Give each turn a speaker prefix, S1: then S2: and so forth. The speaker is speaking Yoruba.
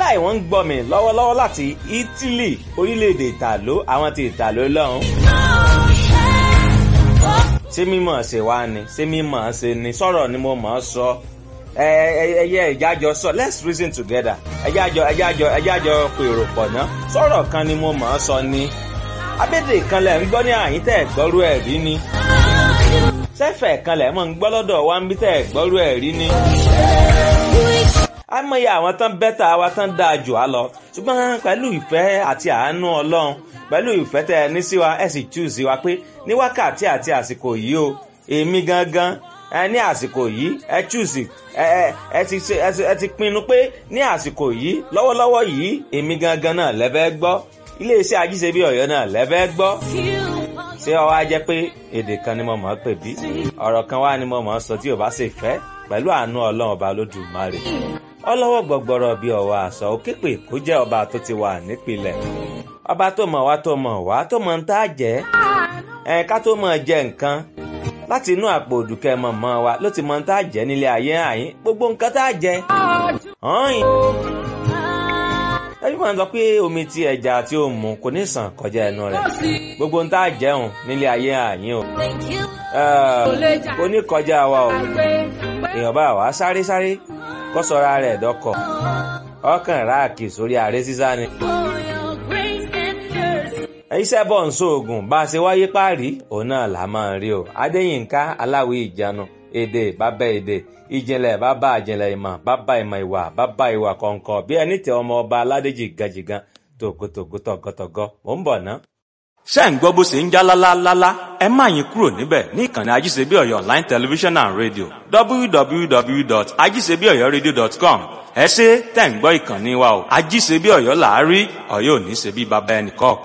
S1: wàláì wọ́n ń gbọ́ mi lọ́wọ́lọ́wọ́ láti Italy orílẹ̀-èdè ìtàló àwọn ti ìtàló lọ́hùn. ṣé mímọ̀ ṣe wá ni ṣé mímọ̀ ṣe ni sọ̀rọ̀ ni mo mọ̀ ọ́ sọ ẹyẹ ìjájọ sọ let's reason together ẹjájọ ẹjájọ ẹjájọ pèrò pọ̀ ná sọ̀rọ̀ kan ni mo mọ̀ ọ́ sọ ni abédè kan lẹ̀ ń gbọ́ ní àyín tẹ̀ gbọ́rú ẹ̀ rí ni sẹ́fẹ̀ kan lẹ̀ mọ̀ ń gbọ́ lọ́dọ̀ wa ń bí tẹ̀ gbọ́rú ẹ̀ rí ni àmọye àwọn tán bẹ́tà wa tán dáa jù á lọ ṣùgbọ́n pẹ̀lú ìfẹ́ àti àánú ọlọ́run pẹ̀lú ìfẹ́ tẹ ẹ ní sí wa ẹ sì choose wa pé ní wákàtí àti àsìkò yìí o èmi gangan ẹ ní àsìkò yìí ẹ choose ẹ ẹ ti ẹ ti pinnu pé ní àsìkò yìí lọ́wọ́lọ́wọ́ yìí èmi gangan náà lẹ́fẹ́ gbọ́ iléeṣẹ́ ajíṣebí ọ̀yọ́ náà lẹ́fẹ́ gbọ́ ṣé ọ wá jẹ́ pé èdè kan ni mo mọ̀ ọ́ pè bí ọ̀rọ̀ kan wá ni mo mọ̀ ọ́ sọ tí ò bá ṣe fẹ́ pẹ̀lú àánú ọlọ́run ọba lódùmarè ọlọ́wọ́ gbọ̀gbọ̀rọ̀ bíi ọ̀wà àṣọ òkèpè kó jẹ́ ọba tó ti wà nípìnlẹ̀ ọba tó mọ̀ wá tó mọ̀ wá tó mọ̀ ń tá jẹ́ ẹ̀ ká tó mọ̀ jẹ nǹkan láti inú àpò òdùkẹ́ mọ̀mọ́ wa ló ti mọ̀ ń tá jẹ́ nílé ayé àyín gbogbo nǹkan tá jẹ ọ̀hìn ẹbí máa ń sọ pé omi tí ẹja tí ó mu kò ní sàn kọjá ẹnu rẹ̀ gbogbo ń tá jẹun nílé ayé àyín o kò ní kọjá wa o èèyàn bá wa sáré sáré kó sọra rẹ̀ dọ́kọ̀ ọkàn ráàkì sórí ààrẹ sísá ni. iṣẹ́ bọ̀ ń sóògùn bá a ṣe wáyé páàrí òun náà là máa rí o adéyínká aláwí ìjánu èdè bàbá èdè ìjìnlẹ̀ bàbá ìjìnlẹ̀ ìmọ̀ bàbá ìmọ̀ ìwà bàbá ìwà kọ̀ọ̀kan bí ẹni tẹ ọmọ ọba aládéjì gajìgan tògótògó tọ̀gọ́tọ̀gọ́ mò ń bọ̀ ná.
S2: ṣé ń gbọ́ bó ṣe ń já lálálálá ẹ má yín kúrò níbẹ̀ ní ìkànnì ajíṣebí ọ̀yọ́ online television and radio www.ajíṣebíọ̀yọ́radio.com ẹ ṣe tẹ̀ ń gbọ́ ìkànnì wa o ajíṣebí ọ̀yọ́ làárí ọ̀yọ́ ò ní ṣe bí baba ẹnì kọ̀ọ̀kan.